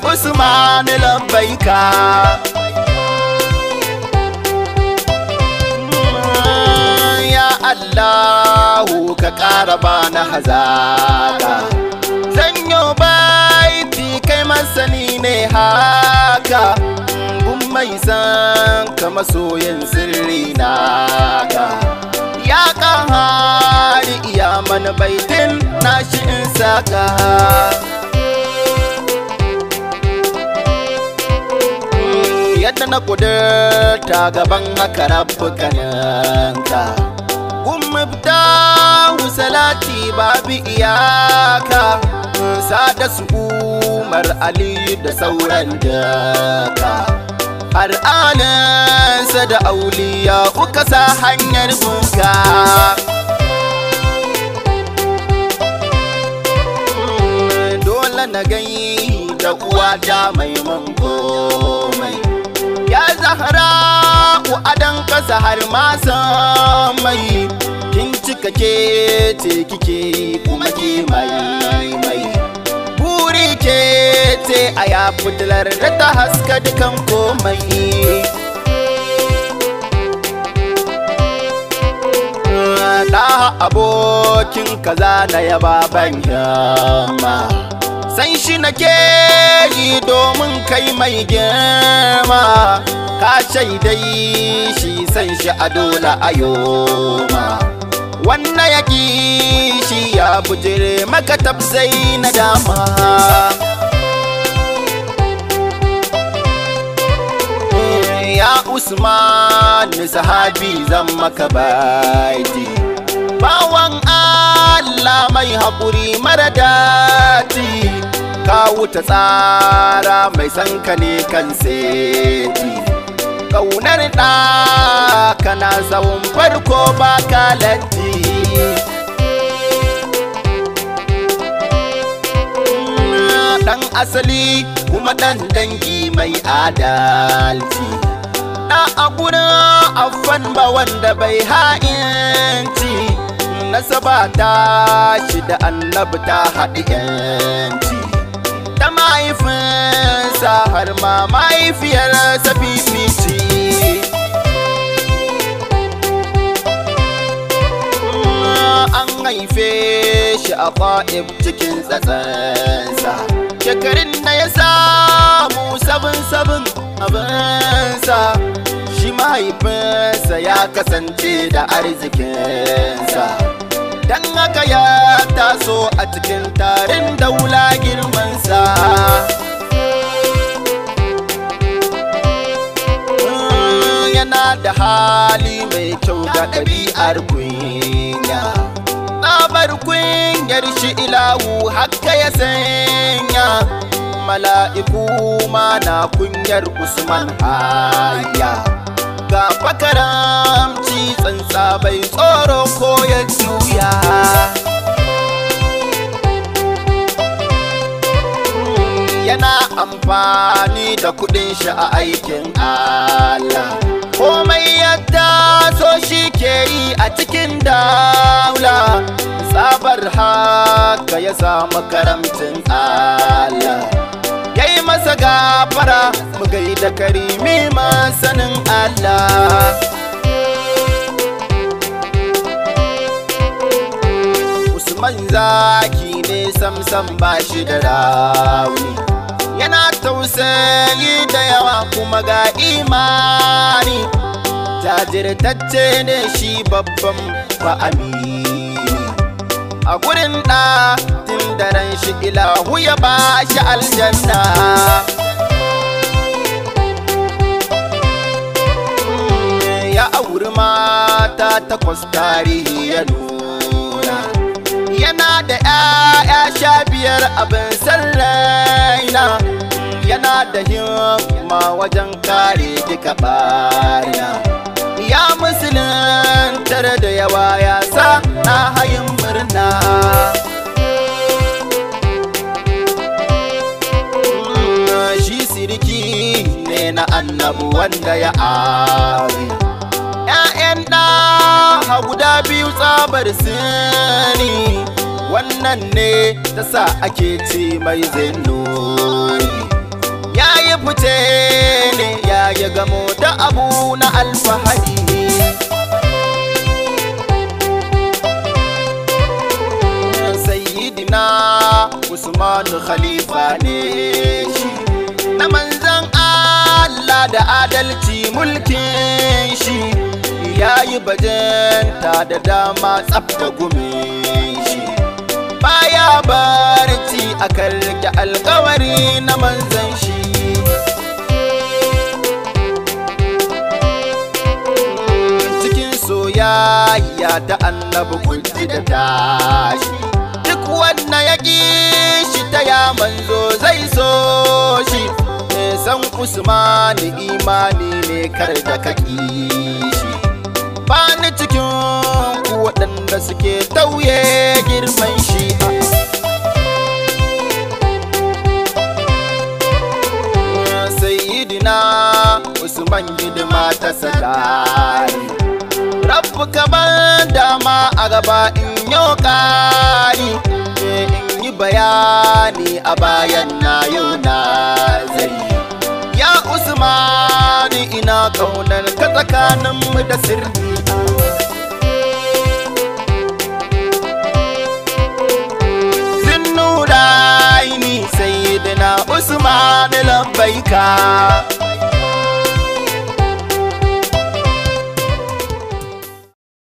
usman labbaika ya allahu ka ƙara bana hazaka zanyo baiti kai masani ne haka gun mai san ka masoyin sirri naka ya ƙahari iya mana baitin nashi in saka yadda na kudurta gaban haka rabbukaninka Gumubta salati babu iyaka sada su umar ali da sauran daka har alinsa da auliya uka sa hanyar bunka dole na gai da uwata mai komai ya zahara adan kasa har ma mai kin cika ke ce kike kuma ke mai mai buri ke ce a ya fitilar da ta haska dukan komai da abokin kaza na yaba ban yamma san shi nake yi domin kai mai girma ka shaidai shi san shi a dole a yoma wannan ya shi ya bujire maka tafsai na dama ya usman sahabi zan maka baiti bawan allah mai haƙuri mara dati ka wuta tsara mai sanka ne kan seti ƙaunar ɗa kana tsawon farko ba ka latti ɗan asali kuma ɗan dangi mai adalci ɗa a gurin afan ba wanda bai ha'inci nasaba ta shi da annabi ta haɗi yanci ta mahaifinsa har ma mahaifiyarsa fifici an haife shi a ƙa'ib cikin tsatsansa shekarun da ya samu sabin sabin abinsa shi mahaifinsa ya kasance da arzikinsa don haka ya taso a cikin tarin daula girmansa yana da hali mai kyau da ɗabi'ar kunya tsabar kunyar shi ilahu haka ya sanya mala'iku ma na kunyar usman haya ga fakaramci tsantsa bai tsoro ko ya juya yana amfani da kudin shi a aikin Allah komai yadda so shi ke yi a cikin daula tsabar haka ya samu karamcin Allah ya yi masa gafara mu gaida karimi masanin Allah Usman zaki ne samsam ba shi da rauni yana tausayi da yawa kuma ga imani jajirtacce ne shi babban fa'amini a gurin ɗa tun daren shi ilahu ya ba shi aljanna ya auri mata takwas tarihi ya nuna yana da ‘ya'ya sha biyar abin sarraina yana da himma wajen kare duka baya ya musuluntar da yawa ya sa na hayin murna shi sirki ne na annabu wanda ya ari ‘ya'yan ɗa guda biyu tsabar sani wannan ne ta sa ake ce mai zinuri fice ne ya yi gamo da abu na alfahari sayyidina usmanu khalifa ne shi na manzan allah da adalci mulkin shi ya yi bajenta da dama tsafta gumin shi baya barci akan rike alkawari na manzan shi cikin soyayya ta annabi kunci da tashi duk wanda ya ƙi shi ta ya manzo zai so shi san usmani imani ne kar da ka ƙi shi ba ni cikin ku waɗanda suke tauye girman shi sayyidina usman hidima ta sadari rabu ban dama a gaba in yau ƙari in yi bayani a bayan na yau na zai ya usmani ina kaunar ka tsakaninmu da sirri zinnuraini sayyidina usman labbaika